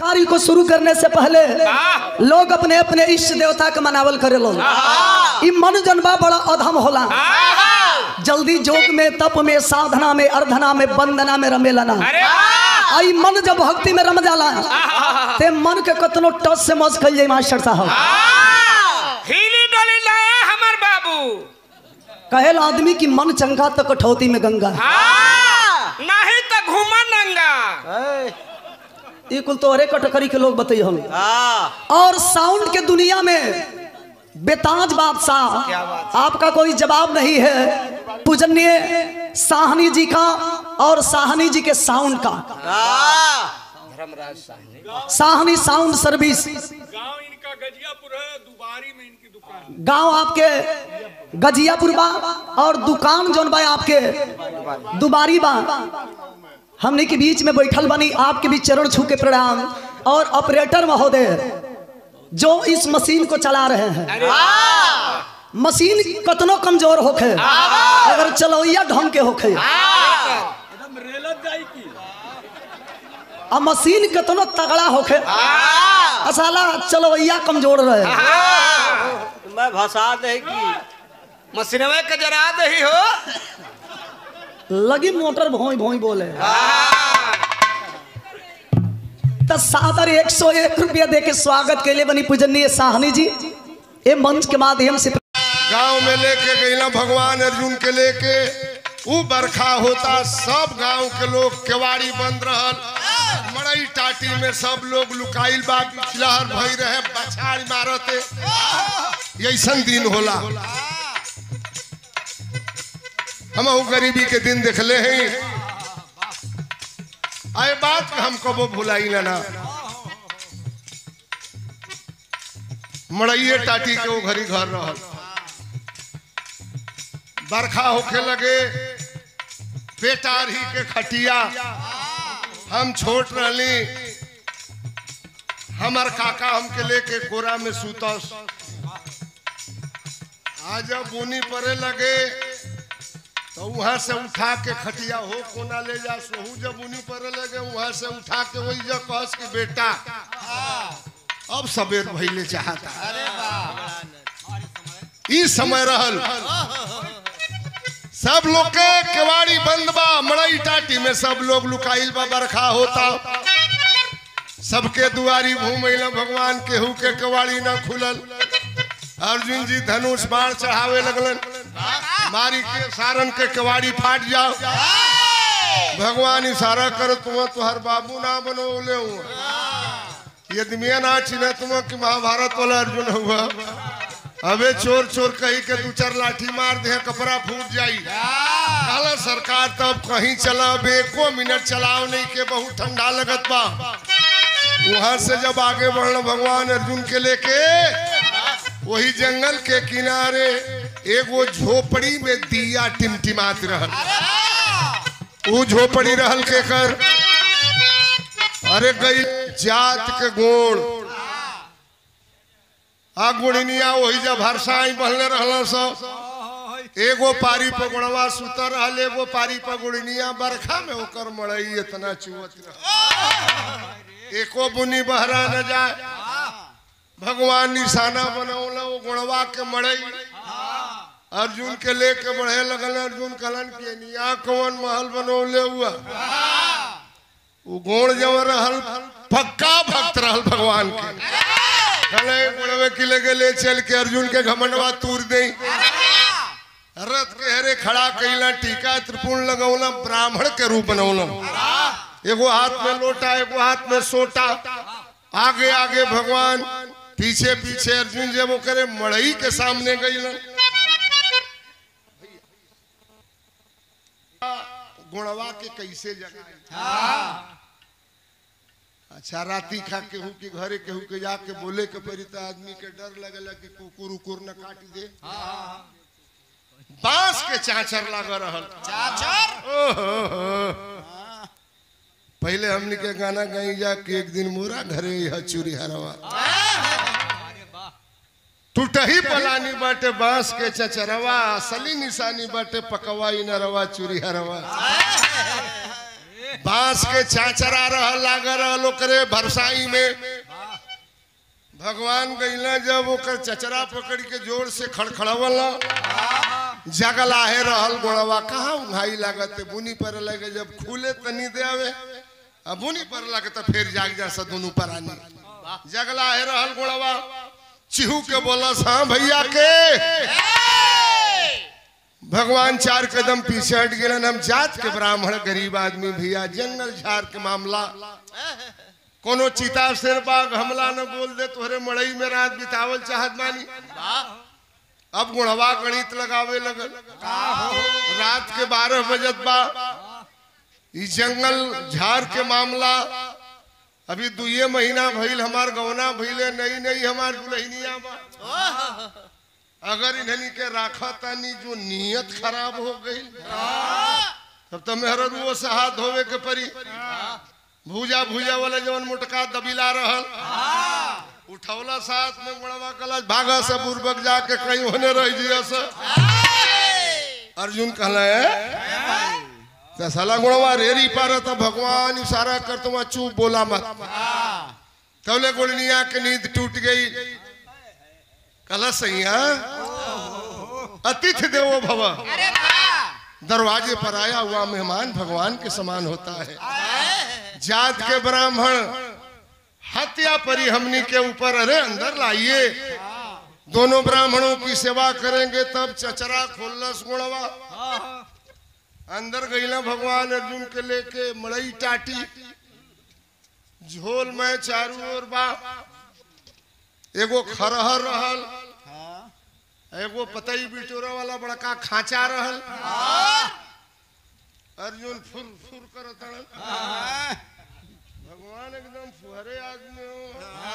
कार्य को शुरू करने से पहले लोग अपने अपने इष्ट देवता के मनावल करे लोग ई मन जनबा बड़ा अधम होला जल्दी जोग में तप में साधना में अर्धना में वंदना में रमेला ना अरे वाह! आई मन जब भक्ति में रम जाला ते मन के कतनो टच से मौज कल जाए मास्टर साहब हिली डोली लाया हमार बाबू कहेल आदमी की मन चंगा तो कठौती में गंगा हाँ, नहीं तो घूमा नंगा ये कुल तोहरे कटकरी के लोग बताइए हम और साउंड के दुनिया में बेताज बादशाह आपका कोई जवाब नहीं है पूजनीय साहनी जी का और साहनी जी के साउंड का साहनी साउंड सर्विस गांव इनका गजियापुर है दुबारी में इनकी दुकान गांव आपके गजियापुर बा और दुकान जोन बा आपके दुबारी बा हमने के बीच में बैठल बनी आपके भी चरण छू के प्रणाम और ऑपरेटर महोदय जो इस मशीन को चला रहे हैं मशीन कतनो कमजोर होखे अगर चलौया ढंग के होखे एकदम रेलत जाई की आ मशीन कतनो तगड़ा होखे असाला चलौया कमजोर रहे मैं भसा दे की मशीनवा के जरा दही हो लगी मोटर भोई भोई बोले तो सादर एक सौ एक रुपया दे के स्वागत के लिए बनी पूजनीय साहनी जी ये मंच के माध्यम से गांव में लेके गईला भगवान अर्जुन के लेके ऊ बरखा होता सब गांव के लोग केवाड़ी बंद रहल मड़ई टाटी में सब लोग लुकाइल बा लहर भई रहे बछाड़ मारते ऐसन दिन होला हम ऊ गरीबी के दिन देखले हैं आए बात के हम कबो भुलाई ना ना मड़इये टाटी के वो घरी घर रहल बरखा होखे लगे पेटारी के खटिया हम छोट रहली हमर काका हमके लेके कोरा में सुतस आज जब बुनी पड़े लगे तो वहां से उठा के खटिया हो कोना ले जा सोहू जब बुनी पड़े लगे वहां से उठा के वही जब कहस कि बेटा अब सबेर भइले चाहता ई समय रहल सब लोग के केवाड़ी बंद बा मड़ई टाटी में सब लोग लुकाइल बा बरखा होता सबके दुआरी घूमैला भगवान केहू के केवाड़ी न खुलल अर्जुन जी धनुष बाण चढ़ावे लगलन मारी के सारन के केवाड़ी फाट जाओ भगवान इशारा कर तुम तुहर बाबू ना बनोले हुआ यदि मैं ना चिन्ह तुम कि महाभारत वाला अर्जुन हुआ अबे चोर चोर कही के दू चार लाठी मार दे कपड़ा फूट जाई कहला सरकार तब कहीं चला अब एको मिनट चलाओ नहीं के बहुत ठंडा लगत बा वहां से जब आगे बढ़ल भगवान अर्जुन के लेके वही जंगल के किनारे एगो झोपड़ी में दिया टिमटिमात रहल ऊ झोपड़ी रहल के कर अरे गई जात के गोड़ आ गुड़िनिया वही जब हरसाई बहले रहल सब एगो पारी पर गुड़वा सुतर रहल एगो पारी पर गुड़िनिया बरखा में ओकर मड़ई इतना चुवत रह एको बुनी बहरा न जाए भगवान निशाना बनौला वो गुणवा के मड़ई अर्जुन के लेके बढ़े लगल अर्जुन कहलन के निया कौन महल बनौले हुआ वो गोड़ जब रहल पक्का भक्त रहल भगवान के कहले गुणवे के लगे ले चल के अर्जुन के घमंडवा तूर दे रथ के हरे खड़ा कैला टीका त्रिपुण लगौला ब्राह्मण के रूप बनौला एगो हाथ में लोटा एगो हाथ में सोटा आगे आगे भगवान पीछे पीछे अर्जुन जब वो करे मड़ई के सामने गईला गुणवा के कैसे जगाए अच्छा राती खा केहू के घरे केहू के जाके बोले के पड़ी तो आदमी के डर लगेला कि कुकुर उकुर न काट दे बांस के चाचर लग रहल चाचर पहले हमने के गाना गाई जा कि एक दिन मोरा घरे यह चूरी हरवा टूटही पलानी बाटे बांस के चचरवा असली निशानी बाटे पकवाई नरवा चूरी हरवा बांस के चाचरा रह लाग रहल ओकरे भरसाई में भगवान गईला जब ओकर चचरा पकड़ के जोर से खड़खड़वल जगलाहे रहल गोड़वा कहाँ उघाई लागत है बुनी पर लगे जब खुले तनी दे आवे अब बुनी पर लगे तो फिर जाग जा सा दोनों परानी जगलाहे रहल गोड़वा चिहू के बोलस हाँ भैया के भगवान चार कदम पीछे हट गए हम जात के ब्राह्मण गरीब आदमी भैया जंगल झाड़ के मामला कोनो चिता शेर बाग हमला न बोल दे तोहरे मड़ई में रात बितावल चाहत बानी अब गुणवा गणित लगावे लगल रात के बारह बजत बा ई जंगल झाड़ के मामला अभी दुए महीना भइल हमार गौना भइले नई नई हमार दुल्हनिया बा अगर इन्हनी के राखा तानी जो नियत खराब हो गई तब तो मेहररुओ से हाथ धोवे के परी भूजा भूजा वाला जवन मोटका दबिला रहल उठौला साथ में गुणवा कला भागा से बुरबक जाके कहीं होने रह जिया से अर्जुन कहला है तो साला गुणवा रेरी पार था भगवान इशारा कर तुम चुप बोला मत तौले गुड़निया के नींद टूट गई कला सैया अतिथि देवो भव दरवाजे पर आया हुआ मेहमान भगवान के समान होता है जात के ब्राह्मण हत्या परी हमनी के ऊपर अरे अंदर लाइए दोनों ब्राह्मणों की सेवा करेंगे तब चचरा खोलस गुणवा अंदर गईला भगवान अर्जुन के लेके मड़ई टाटी झोल में चारू ओर बा एगो खरहर रहल एगो पतई बिटोरा वाला बड़का खांचा रहल अर्जुन फुर फुर करत हड़न। भगवान एकदम फुहरे आदमी हो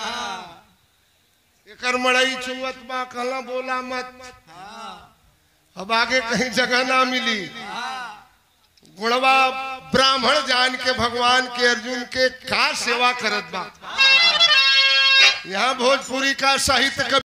एकर मड़ई चुवत बा कहला बोला मत अब आगे कहीं जगह ना मिली गुणवा ब्राह्मण जान के भगवान के अर्जुन के का सेवा करत बा यहाँ भोजपुरी का साहित्य